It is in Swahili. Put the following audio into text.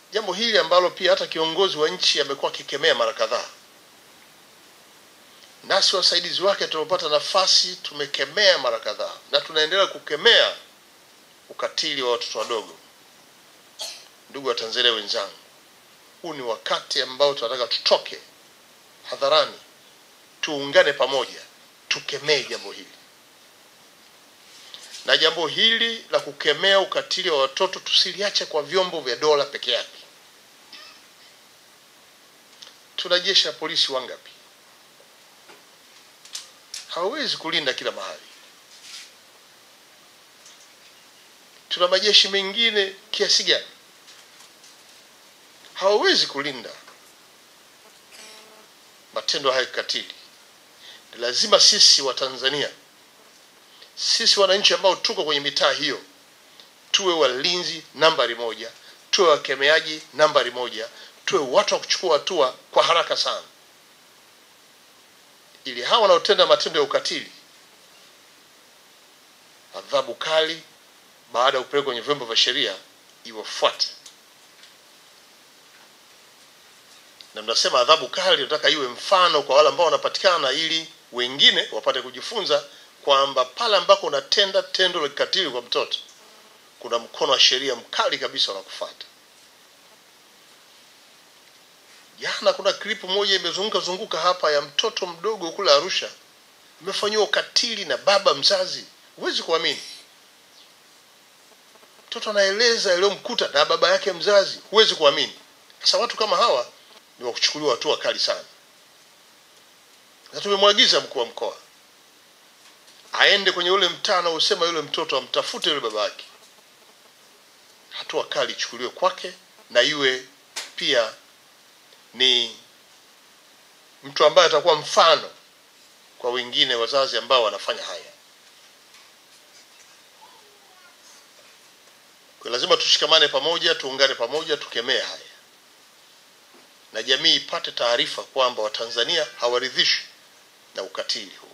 jambo hili ambalo pia hata kiongozi wa nchi amekuwa akikemea mara kadhaa, nasi wasaidizi wake tumepata nafasi, tumekemea mara kadhaa na tunaendelea kukemea ukatili wa watoto wadogo. Ndugu wa Tanzania wenzangu, huu ni wakati ambao tunataka tutoke hadharani, tuungane pamoja, tukemee jambo hili na jambo hili la kukemea ukatili wa watoto tusiliache kwa vyombo vya dola peke yake. Tuna jeshi la polisi wangapi? Hawawezi kulinda kila mahali. Tuna majeshi mengine kiasi gani? Hawawezi kulinda matendo haya kikatili. Ni lazima sisi wa Tanzania sisi wananchi ambao tuko kwenye mitaa hiyo tuwe walinzi nambari moja, tuwe wakemeaji nambari moja, tuwe watu wa kuchukua hatua kwa haraka sana, ili hawa wanaotenda matendo ya ukatili adhabu kali baada ya kupelekwa kwenye vyombo vya sheria iwafuate. Na mnasema adhabu kali, nataka iwe mfano kwa wale ambao wanapatikana, ili wengine wapate kujifunza kwamba pale ambako unatenda tendo la kikatili kwa mtoto kuna mkono wa sheria mkali kabisa unakufuata. Jana kuna klipu moja imezunguka zunguka hapa ya mtoto mdogo kule Arusha imefanyiwa ukatili na baba mzazi, huwezi kuamini. Mtoto anaeleza yaliyomkuta na baba yake mzazi, huwezi kuamini. Sasa watu kama hawa ni wa kuchukuliwa hatua kali sana, na tumemwagiza mkuu wa mkoa aende kwenye ule mtaa anaosema yule mtoto amtafute yule baba yake, hatua kali ichukuliwe kwake, na iwe pia ni mtu ambaye atakuwa mfano kwa wengine wazazi ambao wanafanya haya. Kwa lazima tushikamane pamoja, tuungane pamoja, tukemee haya, na jamii ipate taarifa kwamba Watanzania hawaridhishwi na ukatili huu.